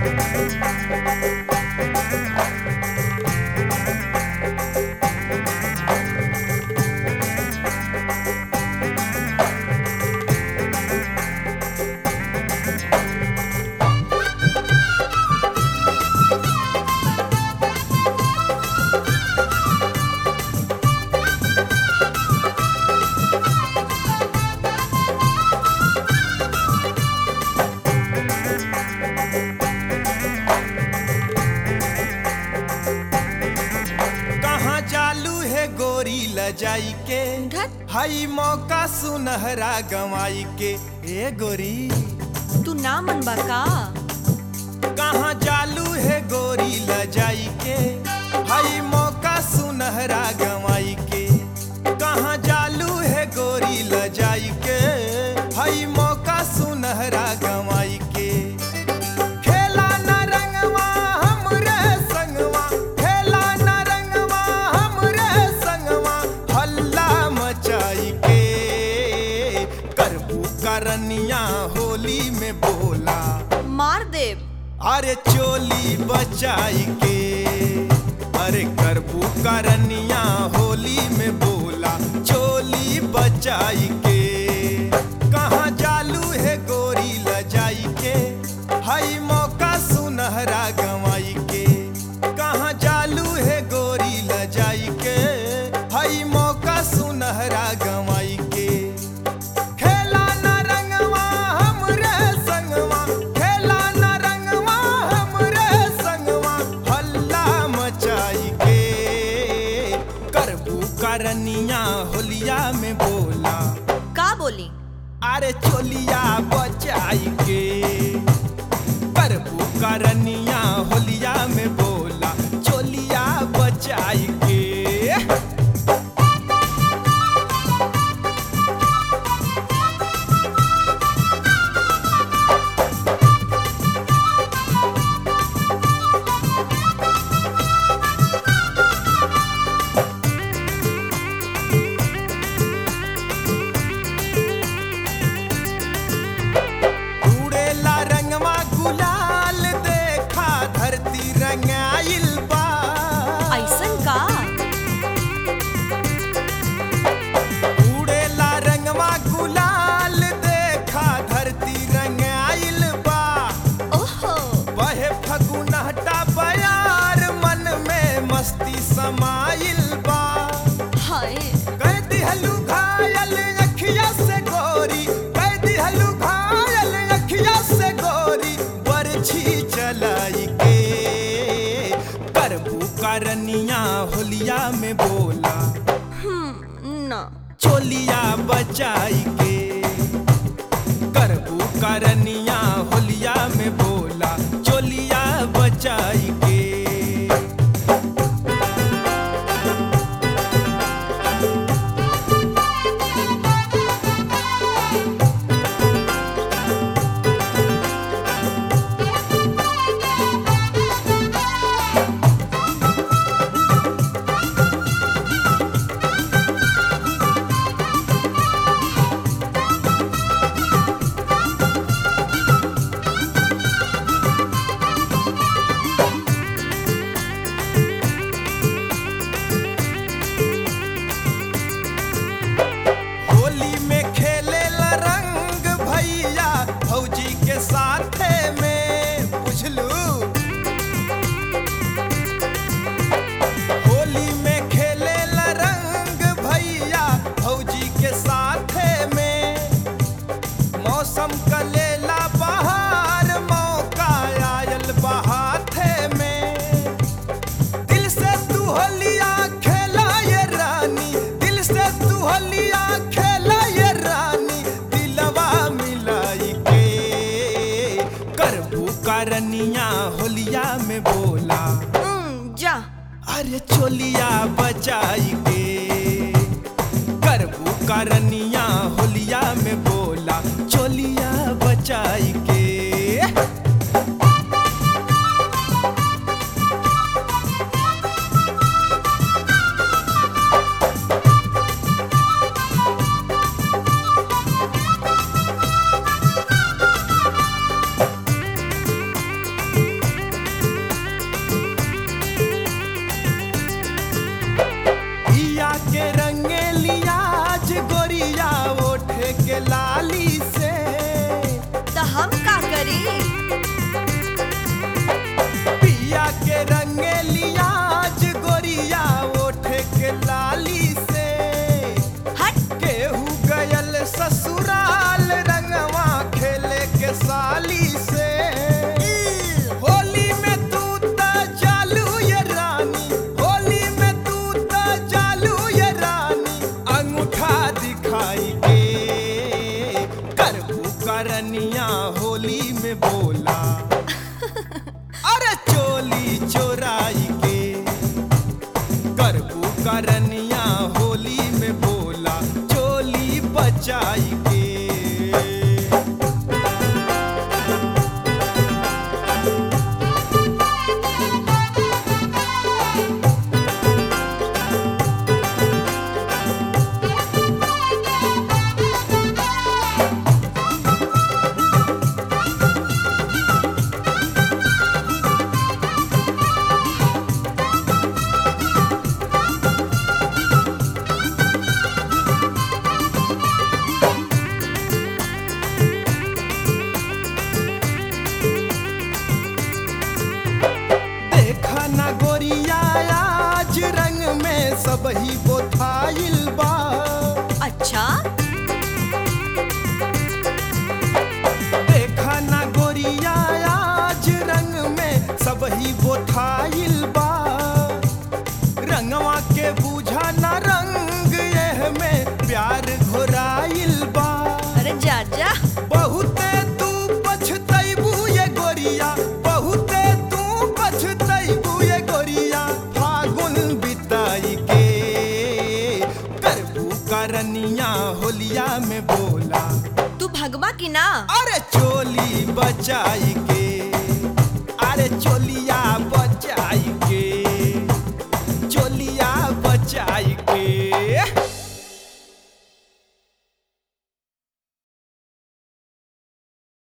कहाँ चालू है गोरी लजाई के धत हई मौका सुनहरा गवाई के ए गोरी तू ना मनबा का कहाँ चालू है गोरी लजाई के हई मौका सुनहरा गवाई के कहाँ चालू है गोरी लजाई के हई मौका सुनहरा गवाई के खेला न रंगवा हमरे संगवा खेला न रंगवा हमरे संगवा हल्ला मचाई के करबू करनिया होली में बोला मार देव अरे चोली बचाई के अरे करबू करनिया होली में बोला चोली बचाई के कहाँ चालू है गोरी लजाई के हई मौका सुनहरा गवाई के कहाँ चालू है गोरी लजाई के हई मौका सुनहरा गवाई के खेला न रंगवा हमरे संगवा खेला न रंगवा हमरे संगवा हल्ला मचाई के करबू करनिया होलिया में बोला का बोली अरे चोलिया बचाई के करबू करनिया होलिया में बोला चोलिया बचाई के उड़ेला रंगवा गुलाल देखा धरती रंगाइल बा ऐसन का उड़ेला रंगवा गुलाल देखा धरती रंगाइल बा ओहो बहे फगुनहटा बयार मन में मस्ती समाइल बा हाय कह दिहलू घायल अखिया से गोरी कह दिहलू घायल अखिया से गोरी बरछी चलाई के करबू करनिया होलिया में बोला हम्म ना चोलिया बचाई के करबू करनिया होलिया में बोला चोलिया बचाई के होली में खेले रंग भैया भौजी के साथे में बुझलू होली में खेले रंग भैया भौजी के साथे में मौसम कलेला बहार मौका आयल बहाथे में दिल से तू होलिया खेला ये रानी दिल से तू होलिया खेला ये रानी दिलवा मिलाई के करबू करनिया होलिया में बोला हम्म, जा अरे चोलिया बचाई के करबू करनिया होलिया में बोला चोलिया बचाई के के लाली से तो हम का करी पिया के रंगे लियाज गोरिया ओठे के लाली से हट केहू गयल ससुराल रंगवा खेले के साली से इल, होली में तू त चालू ये रानी होली में तू त चालू ये रानी अंगूठा दिखाई के करबू करनिया होली में बोला अरे चोली चोराई के करबू करनिया होली में बोला चोली बचाई के देखा न गोरिया आज रंग में सब ही बोथाइल बा अच्छा देखा न गोरिया आज रंग में सब ही बोथाइल बा रंगवा के बूझा न रंग यह में प्यार घोराइल बा अरे जा जा बहुते तू पछतैबू ये गोरिया बहुते तू पछतैबू ये गोरिया फागुन बिताई के करबू करनिया होलिया में बोला तू भगवा की ना अरे चोली बचाई के